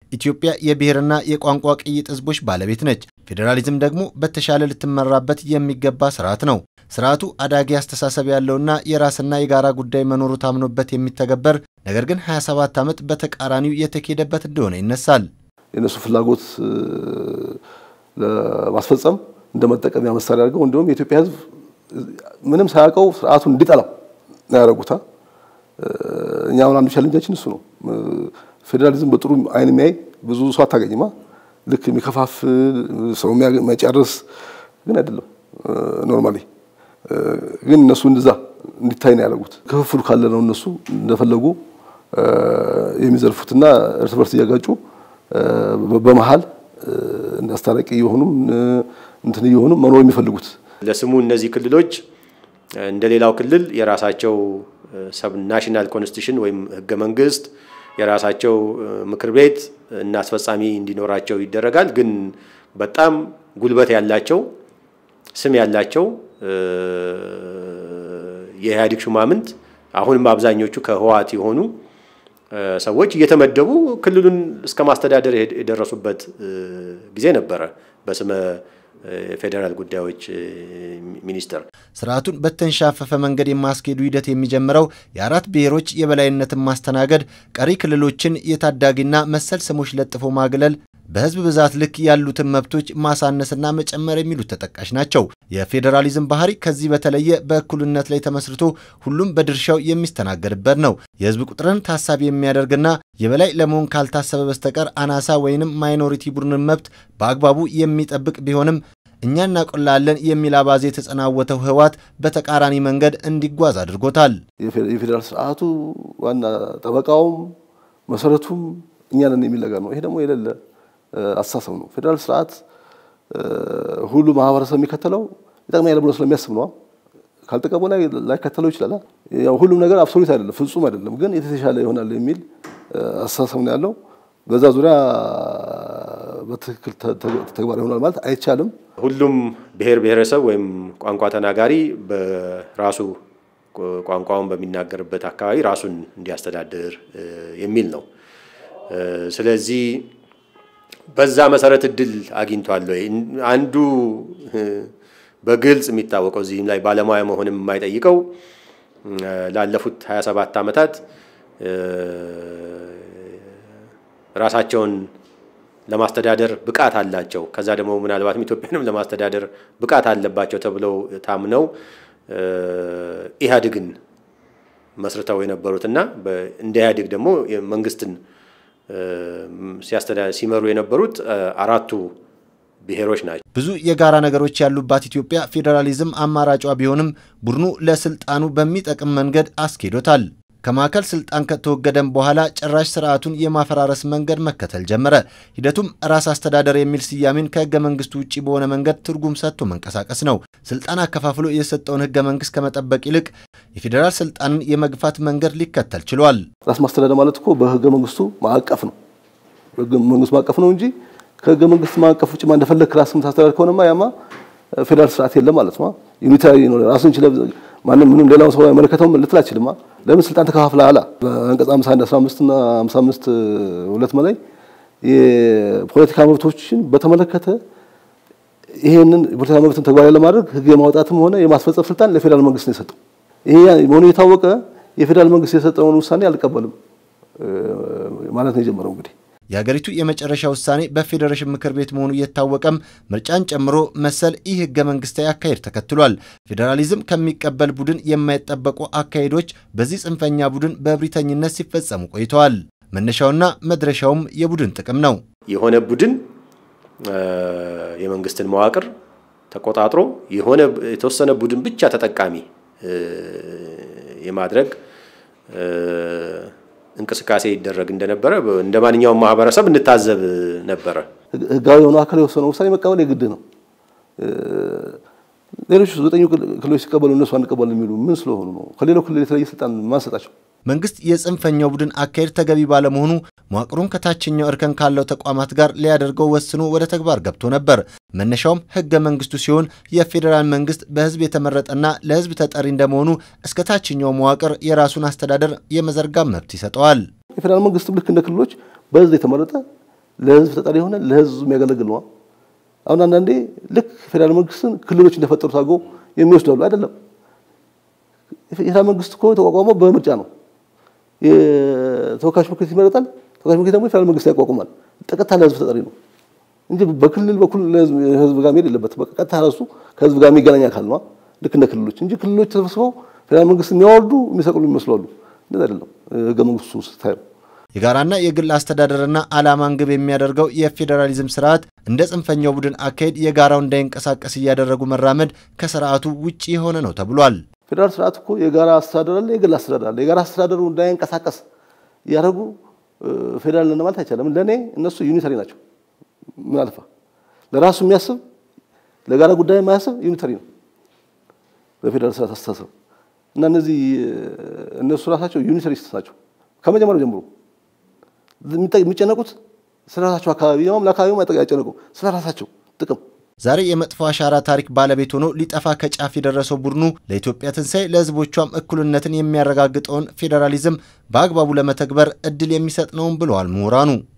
ኢትዮጵያ የብሔርና የቋንቋ ቅይጥ ህዝቦች ባለቤት ነች። ፌዴራሊዝም ደግሞ በተሻለ ልትመራበት የሚገባ ስርዓት ነው። ስርዓቱ አዳጊ አስተሳሰብ ያለውና የራስና የጋራ ጉዳይ መኖሩ ታምኖበት የሚተገበር ነገር ግን 27 ዓመት በተቃራኒው የተኬደበት እንደሆነ ይነሳል። የእነሱ ፍላጎት ለማስፈጸም እንደ መጠቀሚያ መሳሪያ አድርገው እንዲሁም የኢትዮጵያ ህዝብ ምንም ሳያውቀው ስርዓቱን እንዲጠላው ያደረጉታ። እኛ አሁን አንዱ ቻሌንጃችን እሱ ነው። ፌዴራሊዝም በጥሩ አይን የሚያይ ብዙ ሰው አታገኝማ። ልክ የሚከፋፍል ሰው የሚያጨርስ ግን አይደለም። ኖርማሊ ግን እነሱ እንደዛ እንዲታይ ነው ያደረጉት። ክፍፍሉ ካለ ነው እነሱ እንደፈለጉ የሚዘርፉትና እርስ በርስ እያጋጩ በመሀል አስታራቂ የሆኑም እንትን እየሆኑ መኖር የሚፈልጉት። ለስሙ እነዚህ ክልሎች እንደ ሌላው ክልል የራሳቸው ሰብ ናሽናል ኮንስቲቱሽን ወይም ህገ መንግስት የራሳቸው ምክር ቤት እና አስፈጻሚ እንዲኖራቸው ይደረጋል። ግን በጣም ጉልበት ያላቸው ስም ያላቸው የኢህአዴግ ሹማምንት አሁንም አብዛኞቹ ከህወሓት የሆኑ ሰዎች እየተመደቡ ክልሉን እስከ ማስተዳደር የደረሱበት ጊዜ ነበረ በስመ ፌዴራል ጉዳዮች ሚኒስቴር። ስርዓቱን በተንሻፈፈ መንገድ የማስኬዱ ሂደት የሚጀምረው የአራት ብሔሮች የበላይነትን ማስተናገድ፣ ቀሪ ክልሎችን የታዳጊና መሰል ስሞች ለጥፎ ማግለል፣ በህዝብ ብዛት ልክ ያሉትን መብቶች ማሳነስና መጨመር የሚሉት ተጠቃሽ ናቸው። የፌዴራሊዝም ባህሪ ከዚህ በተለየ በእኩልነት ላይ ተመስርቶ ሁሉም በድርሻው የሚስተናገድበት ነው። የህዝብ ቁጥርን ታሳቢ የሚያደርግና የበላይ ለመሆን ካልታሰበ በስተቀር አናሳ ወይንም ማይኖሪቲ ቡድንን መብት በአግባቡ የሚጠብቅ ቢሆንም እኛ እናቆላለን የሚል አባዜ የተጸናወተው ህወሓት በተቃራኒ መንገድ እንዲጓዝ አድርጎታል። የፌዴራል ስርዓቱ ዋና ጠበቃውም መሰረቱም እኛ ነን የሚል ነገር ነው። ይሄ ደግሞ የሌለ አስተሳሰብ ነው። ፌዴራል ስርዓት ሁሉ ማህበረሰብ የሚከተለው ይጠቅማል ብሎ ስለሚያስብ ነው። ካልጠቀሙ ላይ ላይከተለው ይችላል። ያው ሁሉም ነገር አብሶሉት አይደለም፣ ፍጹም አይደለም፣ ግን የተሻለ ይሆናል የሚል አስተሳሰብ ነው ያለው። በዛ ዙሪያ በትክክል ተግባራዊ ይሆናል ማለት አይቻልም። ሁሉም ብሔር ብሔረሰብ ወይም ቋንቋ ተናጋሪ በራሱ ቋንቋውን በሚናገርበት አካባቢ ራሱን እንዲያስተዳድር የሚል ነው። ስለዚህ በዛ መሰረት እድል አግኝቷል ወይ? አንዱ በግልጽ የሚታወቀው እዚህም ላይ ባለሙያ መሆንም የማይጠይቀው ላለፉት 27 ዓመታት ራሳቸውን ለማስተዳደር ብቃት አላቸው፣ ከዛ ደግሞ ምናልባትም ኢትዮጵያንም ለማስተዳደር ብቃት አለባቸው ተብለው ታምነው ኢህአዴግን መስርተው የነበሩትና እንደ ኢህአዴግ ደግሞ መንግስትን ሲመሩ የነበሩት አራቱ ብሔሮች ናቸው። ብዙ የጋራ ነገሮች ያሉባት ኢትዮጵያ ፌዴራሊዝም አማራጯ ቢሆንም ቡድኑ ለስልጣኑ በሚጠቅም መንገድ አስኬዶታል። ከማዕከል ስልጣን ከተወገደም በኋላ ጭራሽ ስርዓቱን የማፈራረስ መንገድ መከተል ጀመረ። ሂደቱም ራስ አስተዳደር የሚል ስያሜን ከህገ መንግስቱ ውጭ በሆነ መንገድ ትርጉም ሰጥቶ መንቀሳቀስ ነው። ስልጣን አከፋፍሎ የሰጠውን ህገ መንግስት ከመጠበቅ ይልቅ የፌዴራል ስልጣንን የመግፋት መንገድ ሊከተል ችሏል። ራስ ማስተዳደር ማለት እኮ በህገ መንግስቱ ማዕቀፍ ነው። በህገ መንግስቱ ማዕቀፍ ነው እንጂ ከህገ መንግስት ማዕቀፍ ውጭ እንደፈለግ ራስ የምታስተዳደር ከሆነማ ያማ ፌዴራል ስርዓት የለም ማለት ነው። ዩኒታሪ ነው። ራሱን ችለ ማንም ምንም ሌላውን ሰው አይመለከተውም ልትል አችልማ። ለምን ስልጣን ተከፋፍለሃል? በአንቀጽ 51 15 እና 55 ሁለት ላይ የፖለቲካ መብቶችን በተመለከተ ይሄንን የፖለቲካ መብትን ተግባራዊ ለማድረግ ህግ የማውጣትም ሆነ የማስፈጸም ስልጣን ለፌዴራል መንግስት ነው የሰጠው። ይሄ መሆኑ የታወቀ የፌዴራል መንግስት የሰጠውን ውሳኔ አልቀበልም ማለት ነው የጀመረው እንግዲህ የሀገሪቱ የመጨረሻ ውሳኔ በፌዴሬሽን ምክር ቤት መሆኑ እየታወቀም ምርጫን ጨምሮ መሰል ይህ ህገ መንግስታዊ አካሄድ ተከትሏል። ፌዴራሊዝም ከሚቀበል ቡድን የማይጠበቁ አካሄዶች በዚህ ጽንፈኛ ቡድን በእብሪተኝነት ሲፈጸሙ ቆይተዋል። መነሻውና መድረሻውም የቡድን ጥቅም ነው። የሆነ ቡድን የመንግስትን መዋቅር ተቆጣጥሮ የሆነ የተወሰነ ቡድን ብቻ ተጠቃሚ የማድረግ እንቅስቃሴ ይደረግ እንደነበረ እንደ ማንኛውም ማህበረሰብ እንታዘብ ነበረ። ህጋዊ የሆነ አካል የወሰነው ውሳኔ መቀበል የግድ ነው። ሌሎች ዘጠኙ ክልሎች ሲቀበሉ እነሱ አንቀበል የሚሉ ምን ስለሆኑ ነው? ከሌላው ክልል የተለየ ስልጣን ማንሰጣቸው? መንግስት የጽንፈኛው ቡድን አካሄድ ተገቢ ባለመሆኑ መዋቅሩን ከታችኛው እርከን ካለው ተቋማት ጋር ሊያደርገው ወስኖ ወደ ተግባር ገብቶ ነበር። መነሻውም ህገ መንግስቱ ሲሆን የፌዴራል መንግስት በህዝብ የተመረጠና ለህዝብ ተጠሪ እንደመሆኑ እስከ ታችኛው መዋቅር የራሱን አስተዳደር የመዘርጋት መብት ይሰጠዋል። የፌዴራል መንግስትም ልክ እንደ ክልሎች በህዝብ የተመረጠ ለህዝብ ተጠሪ የሆነ ለህዝብ የሚያገለግል ነው። አሁን አንዳንዴ ልክ ፌዴራል መንግስትን ክልሎች እንደፈጠሩት አድርገው የሚወስዳሉ። አይደለም። የፌዴራል መንግስት እኮ የተቋቋመው በምርጫ ነው። የተወካዮች ምክር ቤት ይመረጣል። ተወካዮች ምክር ቤት ደግሞ የፌዴራል መንግስት ያቋቁማል። ቀጥታ ለህዝብ ተጠሪ ነው እንጂ በክልል በኩል ህዝብ ጋር መሄድ የለበትም። በቃ ቀጥታ ራሱ ከህዝብ ጋር የሚገናኝ አካል ነው። ልክ እንደ ክልሎች እንጂ ክልሎች ተሰብስበው ፌዴራል መንግስት የሚያወርዱ የሚሰቅሉ ይመስላሉ። እንደዛ አይደለም ህገ መንግስቱ ስታየው የጋራና የግል አስተዳደርና ዓላማን ግብ የሚያደርገው የፌዴራሊዝም ስርዓት እንደ ጽንፈኛው ቡድን አካሄድ የጋራው እንዳይንቀሳቀስ እያደረጉ መራመድ ከስርዓቱ ውጭ የሆነ ነው ተብሏል። ፌዴራል ስርዓት እኮ የጋራ አስተዳደር አለ፣ የግል አስተዳደር አለ። የጋራ አስተዳደሩ እንዳይንቀሳቀስ እያደረጉ ፌዴራል ነን ማለት አይቻልም። ለእኔ እነሱ ዩኒተሪ ናቸው። ምን አልፋ ለራሱ የሚያስብ ለጋራ ጉዳይ የማያስብ ዩኒተሪ ነው በፌዴራል ስርዓት አስተሳሰብ እና እነዚህ እነሱ ራሳቸው ዩኒተሪስት ናቸው ከመጀመሪያው ጀምሮ የሚጨነቁት ስለ ራሳቸው አካባቢ ያውም ለአካባቢው አይጨነቁም፣ ስለ ራሳቸው ጥቅም። ዛሬ የመጥፎ አሻራ ታሪክ ባለቤት ሆኖ ሊጠፋ ከጫፍ የደረሰው ቡድኑ ለኢትዮጵያ ትንሣኤ ለሕዝቦቿም እኩልነትን የሚያረጋግጠውን ፌዴራሊዝም በአግባቡ ለመተግበር እድል የሚሰጥ ነውም ብለዋል ምሁራኑ።